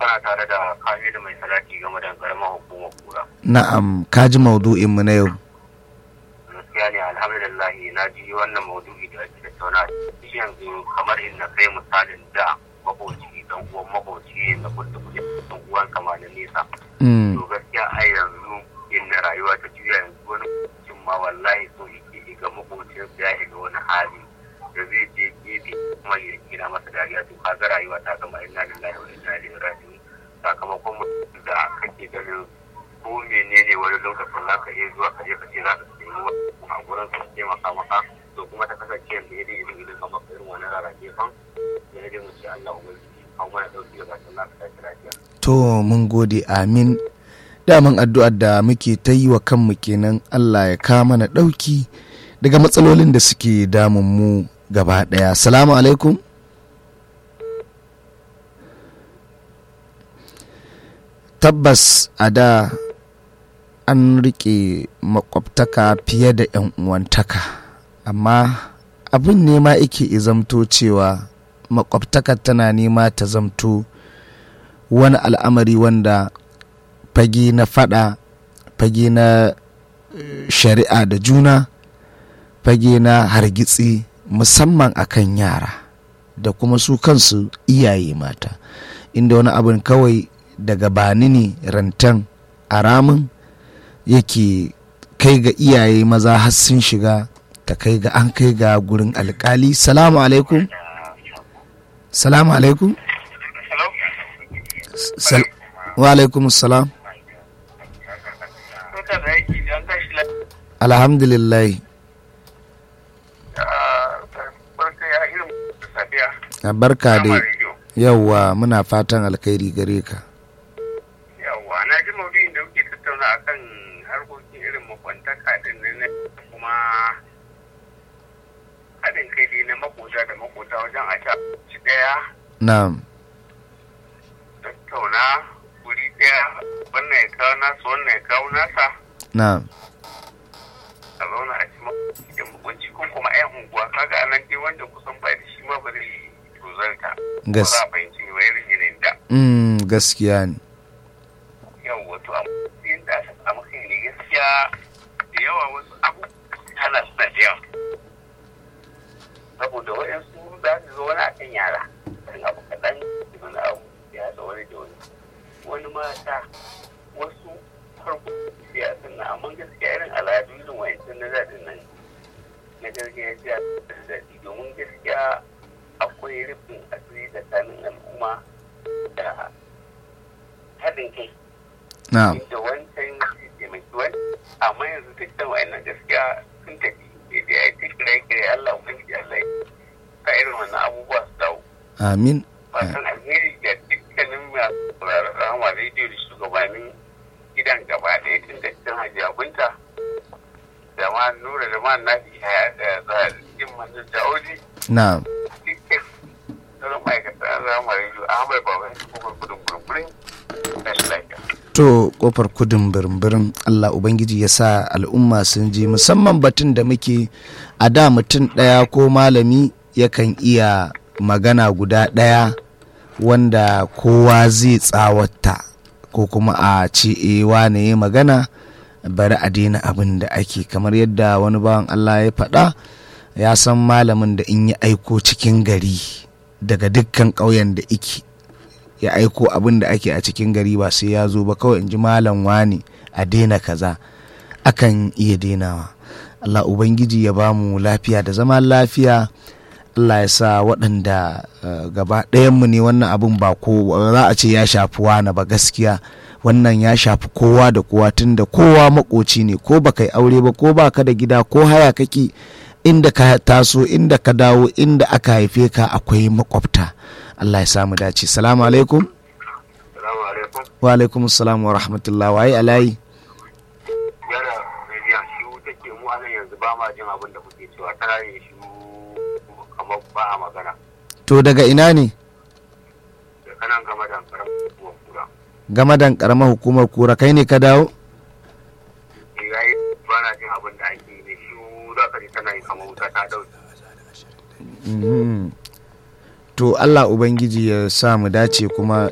kana tare da Kamilu mai salati game da karamar hukumar kura. na'am ka ji maudu'in mu na yau Gaskiya ne alhamdulillah na ji wannan maudu'i da ake tattauna shi yanzu kamar inda kai misalin da makoci dan uwan makoci na kudu kudu dan uwan kama na nesa. Mm, To gaskiya a yanzu inda rayuwa ta juya yanzu wani mutum ma wallahi so yake ga makocin ya shiga wani hali da zai je gefe kuma ya gina masa dariya to kaga rayuwa ta zama inna lillahi wa inna ilaihi raji'un sakamakon mutum da kake ganin ko menene wani lokacin za ka iya zuwa ka je ka ce za ka sayi wani a gurin su taimaka maka to kuma ta kasance yanzu ya dai irin irin kamar irin wani rarrake fan ya dai mu ce Allah ubangiji kawo mana dauki da bakin za ka tashi lafiya. to mun gode amin daman addu'ar da muke ta yi wa kanmu kenan Allah ya kawo mana ɗauki daga matsalolin da suke damun mu gaba ɗaya salamu alaikum tabbas a da an riƙe makwabtaka fiye da 'yan uwantaka amma abin ne ma yake izamto cewa makwabtaka tana nema ta zamto wani al'amari wanda fage na fada fage na eh, shari'a da juna fage na hargitsi musamman akan yara da kuma su kansu iyaye mata inda wani abin kawai daga bani ne rantan a ramin yake kai ga iyaye maza har sun shiga ta kai ga an kai ga gurin alkali salamu alaikum salamu alaikum Sal wa alaikum salam Barka da aiki don tashi lafiya. alhamdulillah Barka ya irin safiya. a barka Kama dai rediyo. yauwa muna fatan alkhairi gare ka Yawwa, na ji maudu'in da kuke tattauna akan harkokin irin makwantaka din nan na kuma haɗin kai dai na makota da makota wajen a sha ci ɗaya na'am tattauna wuri ɗaya wannan ya kawo nasa wannan ya kawo nasa na'am a zauna a ci makwabci da makwanci ko kuma 'yan unguwa kaga a nan dai wanda kusan ba da shi ma ba zai tozarta. Ba Gas- za a fahimci wa irin yanayin da. mm, gaskiya ne yau wato a matsayin da aka samu kai ne gaskiya da yawa wasu abubuwa hana suna da yawa saboda waɗansu za su zo wani akan yara kan abu kaɗan wani abu ya haɗa wani da wani wani mata wasu farko siyasa na amma gaskiya irin al'adu irin wa'ancin na daɗin nan na gargajiya da daɗi domin gaskiya akwai rufin asiri tsakanin al'umma da haɗin kai na'am inda wancan zai taimaki wani amma yanzu dukkan wa'annan gaskiya sun tafi da ya yi kira kira Allah ubangiji Allah ya ka irin wannan abubuwa su dawo amin fatan alheri da dukkanin masu sauraron rama rediyo da shugabannin gidan gaba ɗaya tun da cikin hajiya bunta da ma nura da ma nafi haya da zaɓin manzan jawoji na'am dukkan sauran ma'aikatan rama rediyo ahmad baban kuma gudun gurgurin da shi lafiya. to kofar kudin birin Allah Ubangiji ya sa al'umma sun ji musamman batun da muke a da mutum ɗaya ko malami yakan iya magana guda ɗaya wanda kowa zai tsawata ko kuma a ce e wane ya magana bari a daina abin da ake kamar yadda wani bawan Allah ya faɗa ya san malamin da in ya aiko cikin gari daga dukkan ƙauyen da ike ya aiko abin da ake a cikin gari ba sai ya zo ba kawai in ji malam wani a daina kaza akan iya dainawa Allah Ubangiji ya ba mu lafiya da zama lafiya Allah ya sa waɗanda uh, gaba ɗayanmu ne wannan abin ba ko za a ce ya shafi wani ba gaskiya wannan ya shafi kowa da kowa tunda kowa makoci ne ko ba kai aure ba ko ba ka da gida ko haya kake inda ka taso inda ka dawo inda aka haife ka akwai makwabta Allah ya samu dace salamu alaikum Salamu alaikum. wa alaikum salam wa rahmatullah waye alayi Yana rediyon shi take mu a nan yanzu ba ma jin abin da kuke cewa tana yin shi kamar ba a magana. to daga ina ne Da kanan gama da karamin kuwa kura. game da karamar hukumar kura kai ne ka dawo Ni ya yi ba na jin abin da ake yi ne shi za ka ji tana yi kamar wuta ta dauke. Mhm. to Allah Ubangiji ya sa mu dace kuma